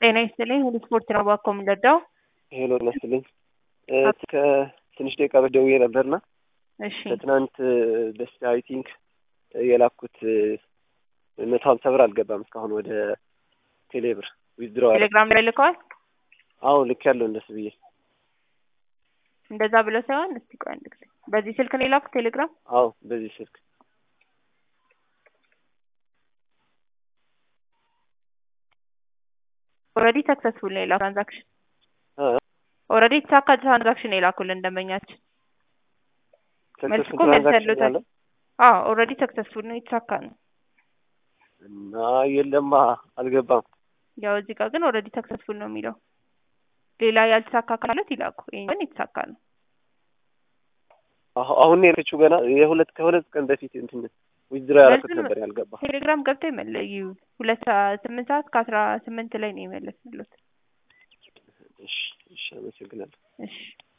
ጤና ይስጥልኝ ሁሉ ስፖርት ነው ባኮ የምንረዳው። ሄሎ ይመስልኝ ከትንሽ ደቂቃ በፊት ደውዬ ነበርና እሺ ከትናንት በስቲያ አይ ቲንክ የላኩት መቶ ሀምሳ ብር አልገባም እስካሁን ወደ ቴሌብር ዊዝድሮ ቴሌግራም ላይ ልከዋል። አዎ ልክ ያለው እንደሱ ብዬ እንደዛ ብለው ሳይሆን እስቲ ቆይ አንድ ጊዜ በዚህ ስልክ ነው የላኩት ቴሌግራም። አዎ በዚህ ስልክ ኦልሬዲ ሰክሰስፉል ነው የላኩት ትራንዛክሽን እ ኦልሬዲ የተሳካ ትራንዛክሽን ነው የላኩልን ደንበኛችን። መልስ ሰክሰስፉል እኮ መልስ ትራንዛክሽን ያሉታል። ያለ አዎ ኦልሬዲ ሰክሰስፉል ነው የተሳካ ነው። እና የለማ አልገባም። ያው እዚህ ጋር ግን ኦልሬዲ ሰክሰስፉል ነው የሚለው። ሌላ ያልተሳካ ካለት ይላኩ። ይሄ ግን የተሳካ ነው። አሁ- አሁን ነው የለችው ገና የሁለት ከሁለት ቀን በፊት እንትን ዊዝድሮ ያደረኩት መልሱን ነበር ያልገባ። ቴሌግራም ገብተው ይመለዩ ሁለት ሰዓት ስምንት ሰዓት ከአስራ ስምንት ላይ ነው የመለስንሎት። እሺ እሺ አመሰግናለሁ። እሺ